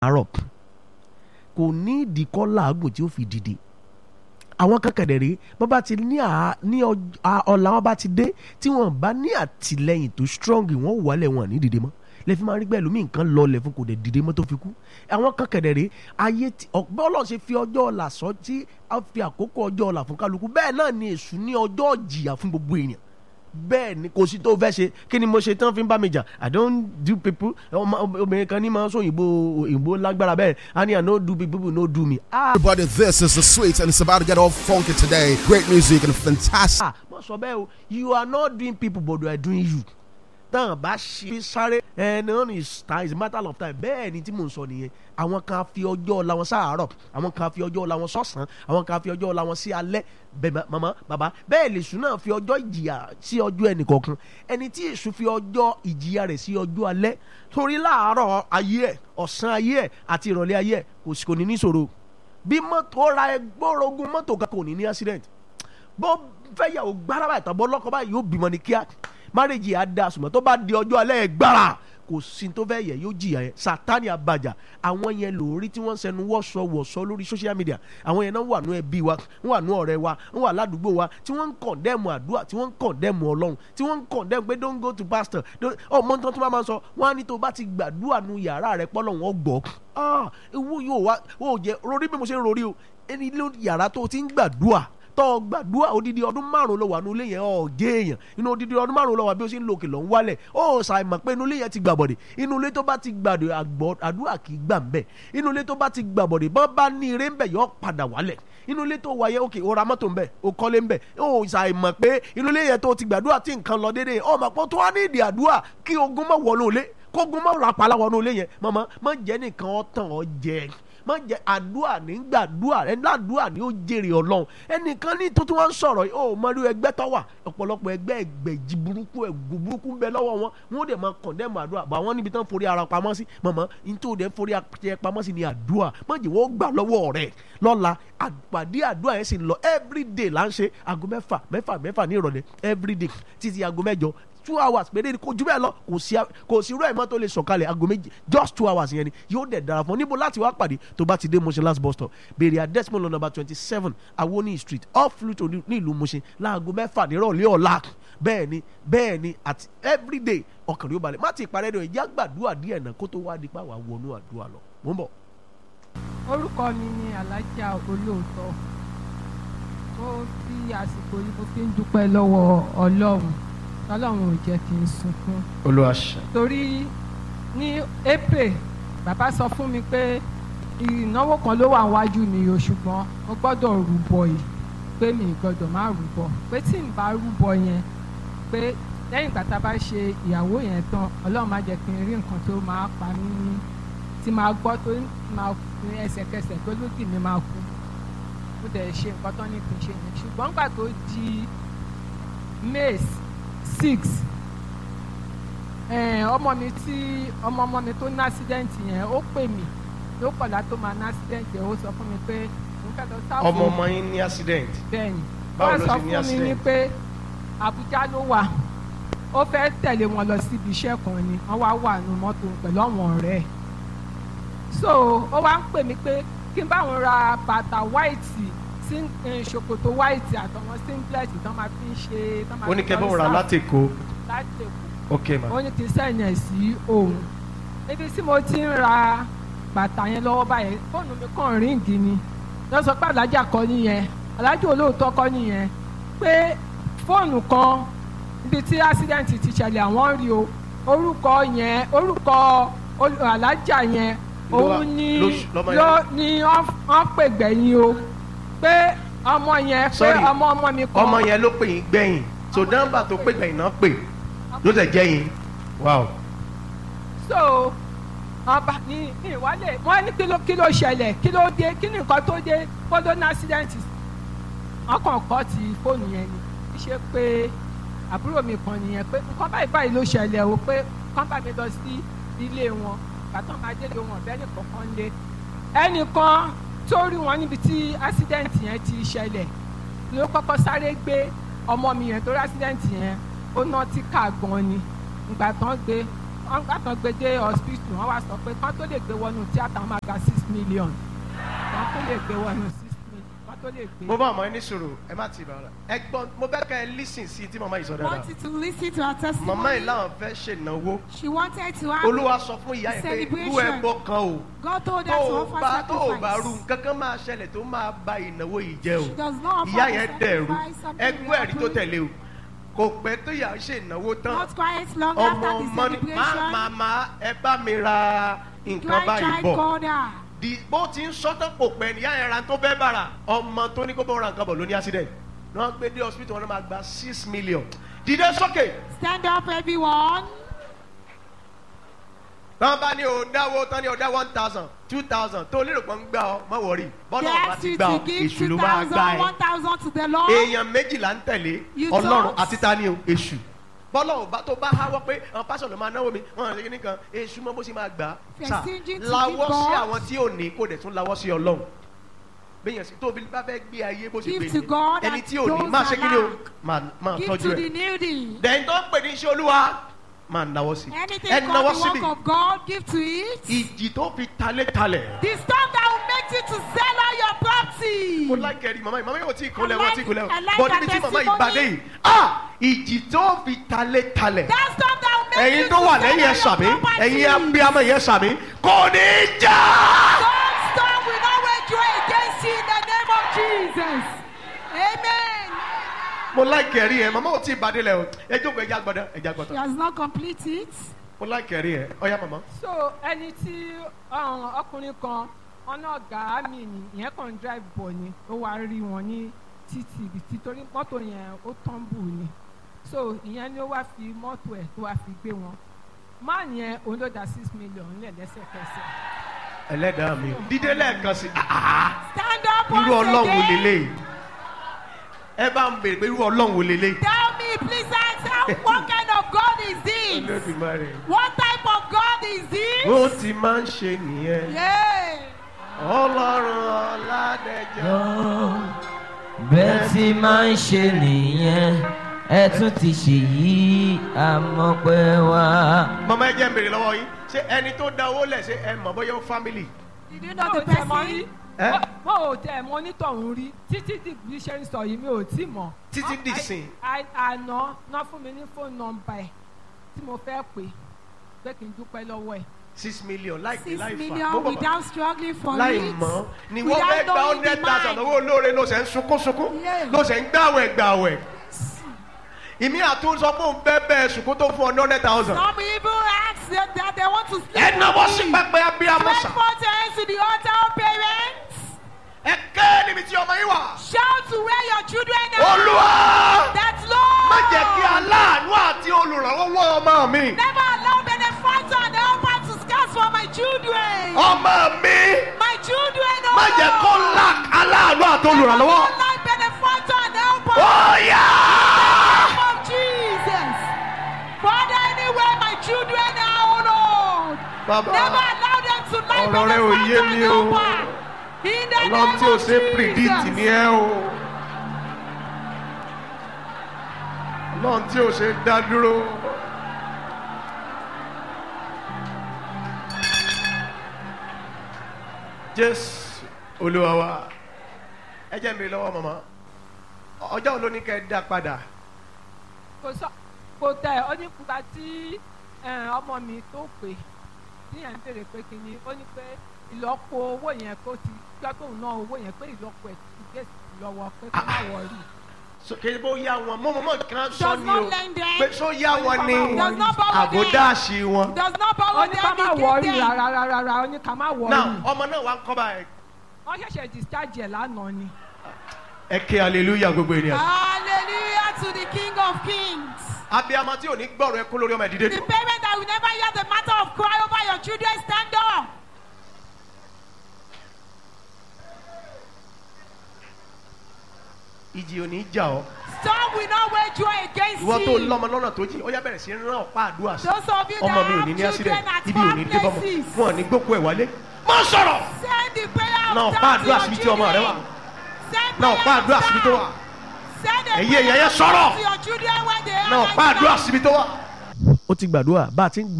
àárọ̀ kò ní ìdíkọ́ làágùn tí ó fi dìde àwọn kankan rèé bọ́n bá ti ní à ní ọ̀la wọn bá ti dé tí wọ́n bá ní àtìlẹ́yìn tó strong wọ́n wọlé wọn ní dìde mọ́ lẹ́fí máa rí gbẹ́ lómi nǹkan lọlẹ̀ fún kò dẹ̀ dìde mọ́ tó fi kú àwọn kankan rèé ayé tí bọ́ọ̀lù ṣe fi ọjọ́ ọ̀la sọ tí a fi àkókò ọjọ́ ọ̀la fún kálukú bẹ́ẹ̀ náà ni èṣù ní ọjọ́ ìjìyà fún gbogbo èèyàn bẹ́ẹ̀ ni kò sí tó fẹ́ ṣe kí ni mo ṣe tán fi ń bá mi jà i don't do people obìnrin kan ní máa ń sọ òyìnbó òyìnbó lágbára bẹ́ẹ̀ a ní i no do people no do me. ah Everybody, this is the sweet, and it's about to get all funky today. Great music and fantastic. ah mo sọ bẹ́ẹ̀ o you are not doing people but you are doing you tán bá ṣe sáré ẹni wọn ni time is a matter of time bẹ́ẹ̀ ni tí mò ń sọ nìyẹn àwọn kan fi ọjọ́ ọ̀la wọn sáàárọ̀ àwọn kan fi ọjọ́ ọ̀la wọn sọ̀sán àwọn kan fi ọjọ́ ọ̀la wọn sí alẹ́ bẹ́ẹ̀ mama baba bẹ́ẹ̀ lèṣù náà fi ọjọ́ ìjìyà sí ọjọ́ ẹnì kọ̀ọ̀kan ẹni tí èṣù fi ọjọ́ ìjìyà rẹ̀ sí ọjọ́ alẹ́ torí láàárọ̀ ayé ẹ̀ ọ̀sán ayé ẹ̀ àti ìrọ̀lẹ́ ayé ẹ̀ kò sì kò ní níṣòro bí mọ́tò ra ẹgbọ́rọ̀gùn mọ́tò kan kò ní ní accident bó fẹ́ yàwó gbára báyìí tàbọ̀ lọ́kọ̀ báyìí yóò bímọ ní kíá márèjì á da sùmọ́ tó bá di ọjọ́ alẹ́ ẹ̀ gbára kò sí tó fẹ́ yẹ yóò jìyà yẹn sátani àbàjá àwọn yẹn lórí tí wọ́n ń sẹnu wọ́sọ wọ̀sọ lórí social media àwọn yẹn náà wà nú ẹbí wa ń wà nú ọ̀rẹ́ wa ń wà ládùúgbò wa tí wọ́n ń kọ̀ndẹ́mù àdúrà tí wọ́n ń kọ̀ndẹ́mù ọlọ́run tí wọ́n ń kọ̀ndẹ́mù pé don't go to pastor ọmọ tó tó bá máa sọ wọ́n á ní tó bá ti gbàdúrà nu yàrá rẹ pọ́lọ́ wọn gbọ́ ah ewu yóò wá ó jẹ rorí bí mo ṣe ń rorí o ẹni ló yàrá tó ti ń gbàdúrà tọ́ gbàdúrà odidi ọdún márùn lọ wà nínú ilé yẹn ọ̀gẹ́ èèyàn inú odidi ọdún márùn lọ wà bí ó ṣe ń lo òkè lọ ń wálẹ̀ ó ṣàìmọ̀ pé inú ilé yẹn ti gbàbọ̀dẹ̀ inú ilé tó bá ti gbàdọ̀ àgbọ̀ àdúrà kì í gbà ń bẹ̀ inú ilé tó bá ti gbàbọ̀dẹ̀ bọ́n bá ní ire ń bẹ̀ yọ padà wálẹ̀ inú ilé tó wáyé òkè ó ra mọ́tò ń bẹ̀ ó kọ́lé ń bẹ̀ ó ṣàìmọ̀ pé inú ilé yẹn tó ti gbàdúrà tí nǹkan lọ déédéé ó mọ̀ pé tó wá ní ìdí àdúrà kí ogun mọ̀ wọnú ilé kógun mọ̀ rapala wọnú ilé yẹn mọ̀mọ́ mọ̀ jẹ́ nìkan ọ̀tàn ọ̀ jẹ́ má jẹ àdúrà ní gbàdúrà ẹ ládùúà ní ó jèrè ọlọ́run ẹnìkan ní tuntun wọn ń sọ̀rọ̀ yìí ó mọ̀lú ẹgbẹ́ tó wà ọ̀pọ̀lọpọ̀ ẹgbẹ́ ẹgbẹ̀jì burúkú ẹ̀gùn burúkú ń bẹ lọ́wọ́ wọn wọn ó dẹ̀ máa kọ̀ndẹ́mù àdúrà bá wọn níbi tán forí ara pamọ́ sí mọ̀mọ́ ní tó dẹ̀ forí ara pamọ́ sí ni àdúrà má jẹ́ wọ́n gbà lọ́wọ́ rẹ̀ lọ́la àpàdé àdúrà yẹn sì ń lọ everyday là ń ṣe aago mẹ́fà mẹ́fà mẹ́fà ní ìrọ̀lẹ́ everyday títí aago mẹ́jọ two hours péré ni kò jù bẹ́ẹ̀ lọ kò sí kò sí irú ẹ̀ mọ́ tó lè sọ̀kalẹ̀ aago méjì just two hours yẹn ni yóò dẹ̀ dára fún ọ níbo láti wá pàdé tó bá ti dé Mushin last bus stop béèrè adesmond number twenty seven awoni street off Pluto ní ìlú Mushin láago mẹ́fà nírọ̀lẹ́ ọ̀la bẹ́ẹ̀ ni bẹ́ẹ̀ ni àti everyday ọkàn rí ó balẹ̀ má ti parẹ́ dọ̀ ìjà gbàdúrà díẹ̀ náà kó tó wá di pa wà wọnú àdúrà lọ mò ń bọ̀. orúkọ mi ni alájà olóòótọ́ ó fi àsìkò yìí mo fi ń dúpẹ́ lọ́wọ́ Ọlọ́run ọlọ́run ò jẹ́ kí n sunkún. olùwàṣà. torí ní april bàbá sọ fún mi pé ìnáwó kan ló wà wájú mi o ṣùgbọ́n mo gbọ́dọ̀ rúbọ yìí pé mi gbọ́dọ̀ má rúbọ pé tí n bá rúbọ yẹn pé lẹ́yìn ìgbà tá a bá ṣe ìyàwó yẹn tán ọlọ́run má jẹ́ kí n rí nǹkan tó máa pa mí ní tí máa gbọ́ tó máa ní ẹsẹ̀kẹsẹ̀ tó lódì mi máa kú mo dẹ̀ ṣe nǹkan tó ní kí n ṣe yẹn ṣùgbọ́n nígbà tó di may six ọmọ mi tí ọmọ ọmọ mi tó ní accident yẹn ó pè mí ló kọ̀lá tó máa ní accident yẹn ó sọ fún mi pé òun fẹ́ lọ sáfù. ọmọ ọmọ yín ní accident. bẹ́ẹ̀ni Báwo wọ́n ló sọ ṣe ní fún mi accident? ní pé Àbújá ló wà ó fẹ́ tẹ̀lé wọn lọ síbi iṣẹ́ kan ni wọ́n wá wà nù mọ́tò pẹ̀lú àwọn ọ̀rẹ́ ẹ̀ so ó wá ń pè mí pé kí n bá wọn ra bàtà white sí ṣòkòtò white àtọwọn singlet tán máa fi ń ṣe tán máa ó ní fi kẹ́ lọ bọ́ ra sáfù láti Èkó láti Èkó ok ma. ó ní kí n sẹ́yìn ẹ̀ sí òun níbi tí mo ti ń ra bàtà yẹn lọ́wọ́ báyẹn fóònù mi kàn ríǹgì ni wọ́n sọ pé alájà kọ́ nìyẹn alájà olóòótọ́ kọ́ nìyẹn pé fóònù kan níbi tí accident ti ṣẹlẹ̀ àwọn rí o orúkọ yẹn orúkọ ol- alájà yẹn Ló wà- òun ni ló ṣ- lọ́mọ ló yẹn. ni wọ́n wọ́n pè gbẹ̀yìn o pé ọmọ yẹn pé Sorry, ọmọ ọmọ mi kan ọmọ yẹn ló pè yín gbẹ̀yìn so nọ́mbà tó pè gbẹ̀yìn náà pè ló tẹ̀ jẹ́ yín wow. so ọba ní ní ìwálẹ̀ wọ́n ní kí ló kí ló ṣẹlẹ̀ kí ló dé kí ni nǹkan tó dé kódó ní accident wọ́n kàn kọ́ ti fóònù yẹn ni kí ṣe pé àbúrò mi kan nìyẹn pé nǹkan báyìí báyìí ló ṣẹlẹ̀ o pé kán bá mi lọ sí ilé wọn bàtàn máa délé wọn bẹ́ẹ̀ nìkan kan lé ẹnìkan tó rí wọn níbi tí accident yẹn ti ṣẹlẹ̀ ló kọ́kọ́ sáré gbé ọmọ mi yẹn tó rí accident yẹn ó ná tí ká gan ni ìgbà tán gbé wọ́n gbà tán gbé dé hospital wọ́n wá sọ pé kán tó lè gbé wọnú tíátà wọ́n máa gba six million kán tó lè gbé wọnú six million kán tó lè gbé. mo bá ọmọ yín ní sùúrù ẹ má tì bàrà ẹ gbọ́ mo fẹ́ kẹ́ ẹ lísìn sí i tí màmá yìí sọ dáadáa wanted to listen to her testimony. màmá yìí láwọn fẹ́ ṣènáwó She wanted to have. olúwa sọ fún ìyá yẹn pé irú Celebration. ẹbọ kan o God told her tó to o offer bá tó o bá sacrifice. rú nǹkan kan máa ṣẹlẹ̀ tó máa ba ìnáwó yìí jẹ́ o She does not offer ìyá the yẹn dẹ̀rù sacrifice, something ẹgbẹ́ will ẹ̀rí tó happen. tẹ̀lé o kò pẹ́ tó yà á ṣe ìnáwó tán Not quite long ọmọ after the ọmọ ni má celebration. màmá ẹ bá mi ra nǹkan báyìí grandchild bọ̀ called her. di bó ti ń sọ́tàn kò pẹ́ níyà yẹn ra tó fẹ́ bára ọmọ tó ní kó bọ́ ra nǹkan bọ̀ ló ní accident náà gbé dé hospital wọn náà máa gba six million dìde sókè Stand up, everyone. tọ́ bá ní o dáwó tán ní o dá one thousand two thousand tó lérò pé ń gbà ọ́ má wọ̀rí They bọ́lá ọba asked ti you gbà to ọ́ give èṣù ló máa 2,000, gbà ẹ́ 1,000 to the Lord. èèyàn méjìlá ń tẹ̀lé You ọlọ́run don't. àti ta ni o èṣù bọ́lá ọba tó bá háwọ́ pé àwọn pásọ̀ ló máa náwó mi wọn àti nìkan èṣù mọ́ bó ṣe máa gbà á You're sà stingy to lawọ́ give sí God. àwọn tí ò ní kó dẹ̀ tún lawọ́ sí ọlọ́run bẹ́yẹn sí tóbi bá fẹ́ gbé ayé bó ṣe Give gbé to ni God ẹni and tí ò ní those máa ṣe kí ni o allow. máa máa Give tọ́jú to ẹ̀ the needy. dẹ̀yìn tó ń pè ní iṣẹ́ olúwa máa náwó sí Anything ẹ náwó called the síbi work of God, give to it. ìjì tó fi talé talẹ̀. The storm that will make you to sell all your property. mo like ẹ̀rí màmá yìí màmá yóò tí ì kúnlẹ̀ I wọ́n like- tí ì kúnlẹ̀ I like bọ́ her níbi tí màmá yìí testimony. gbàdé yìí ah ìjì tó fi talé talẹ̀ That storm that will make ẹ̀yin you tó to wà sell lẹ́yìn ẹ̀ all sàmí your property. ẹ̀yin abiyamọ yẹn sàmí kò ní í jà. That storm will not wage war against you in the name of Jesus. Amen. mo like ẹ̀rí ẹ̀ màmá ò tí ì bàdé lẹ̀ o ẹ jókòó ẹja gbọ́dọ̀ ẹja He gbọ́dọ̀ has not completed it. mo like ẹ̀rí ẹ̀ ọ̀ya màmá. so ẹni tí um, ọkùnrin kan ọ̀nà ọ̀gá mi ni ìyẹn kàn ń drive bọ̀ ni ó wá rí wọn ní títì ibi títorí mọ́tò yẹn ó tọ́ǹbù ni so ìyẹn ni ó wá fi mọ́tò ẹ̀ tó wá fi gbé wọn máà yẹn òun ló dá six million lẹ̀ lẹ́sẹ̀kẹsẹ̀ ẹlẹ́dàá mi dídé lẹ́ẹ̀kan sí ah, Stand up irú once ọlọ́run wò again. lélẹ̀ ẹ bá ń bèrè pé irú ọlọ́run wò lélẹ̀. Tell me, please answer. What kind of God is this? Olódùmarè. What type of God is this? bó ti máa ń ṣe nìyẹn Yeah. ọlọ́run ọ̀làdẹ̀jọ́. bẹ́ẹ̀ tí máa ń ṣe nìyẹn ẹ tún ti ṣèyí àmọ́pẹ́ wá. mama ẹ jẹ́ ń bèrè lọ́wọ́ yín ṣé ẹni tó da owó lẹ̀ ṣe ẹ mọ̀ bóyá ó family. Did you mo know ò the tẹ̀ mọ́ rí person? Eh? mo ò tẹ̀ mọ́ onítọ̀hún rí títí tí bí ṣe ń sọ yìí mi ò tí mọ̀ Títí Ọ- dìsìn. à- à- àná náà fún mi ní fóònù nọ́mbà ẹ̀ tí mo fẹ́ pè pé kí n dúpẹ́ lọ́wọ́ ẹ̀ six million láìpẹ́ Six láì fà million Mo bọ̀- without struggling for láì it. mọ̀ ni wọ́n Without fẹ́ gba knowing hundred the thousand mind. owó olóore ló ṣe ń sunkún sunkún Yeah. ló ṣe ń gbàwẹ̀ gbàwẹ̀ ìmí àtúnṣọ fún un bẹ́ẹ̀ bẹ́ẹ̀ sunkún tó fún ọ hundred thousand. Some people ask that, that they want to sleep ẹ náwó with sí me. pẹpẹ abiyamọ Stretch sà forth your hands to the altar of parents. ẹ ké níbi tí ọmọ yín wà. Shout to where your children are. olúwa That Lord. má jẹ́ kí aláàánú àti olùrànlọ́wọ́ ọmọ mi Never allow benefactor and helper to scarce for my children. ọmọ mi My children, oh má jẹ́ kó Lord. lack aláàánú àti olùrànlọ́wọ́. Never allow benefactor and helper. ó yá. name of Jesus. Father, anywhere my children are, oh Lord. Bàbá. Never allow them to lie Ọ̀rọ̀ rẹ ò yé mi o. In the ọlọ́run name tí o of ṣe predict Jesus. ni ẹ o ọlọ́run tí o ṣe dá dúró. jésù olúwa wa ẹ jẹ́ mi lọ́wọ́ màmá ọjọ́ wo ló ní kẹ́ ẹ dá padà kò sọ kò tẹ ọ ní nípa tí eh, ọmọ mi tó pè tí yẹn ń béèrè pé kí ni ó ní pé ìlọ́po owó yẹn kó ti gbọ́ pé òun náà owó yẹn pé ìlọ́po ẹ̀ ti gé sí lọ́wọ́ pé kó má wọrí. kí bó yá wọn mọ́ mọ́ mọ́ kan sọ Does ni not o lend them. pé sọ yá wọn ni Does not borrow them. àbódáàṣì wọn. Does not ó borrow ní ká them, má he wọrí give them. rárá rárá rárá ó ní ká má wọrí. now ọmọ náà wà ń kọ́ báyìí. wọ́n ṣẹ̀ṣẹ̀ discharge ẹ̀ lánàá ni. ẹ ké hallelujah gbogbo ènìyàn. Hallelujah to the King of Kings. abiyamọ tí ò ní gbọ́rọ̀ ẹkún lórí ọmọ ìdílé The tó. parent that will never hear the matter of cry over your children, stand up. ìjì ò ní jà ọ́. Storm will not wage war against ìwọ tó you. lọ́mọ lọ́nà tó jìn ó yá bẹ̀rẹ̀ sí rán ọ̀pá àdúrà sí. Those of you that ọmọ mi ò ní ní have accident children at ibi ò ní dé far bọ́mọ places, wọn ò ní gbókù ẹ̀ wálé. má sọ̀rọ̀ send the prayer of náà ọ̀pá down to àdúrà your síbi tí ọmọ rẹ wà children. Send náà ọ̀pá prayer àdúrà of síbi tó wà down. Send a Ẹ̀yin èèyàn prayer yẹn of sọ̀rọ̀. down to your children when they are náà ọ̀pá right àdúrà now. síbi tó wà. ó ti gbàdúrà bá a ti ń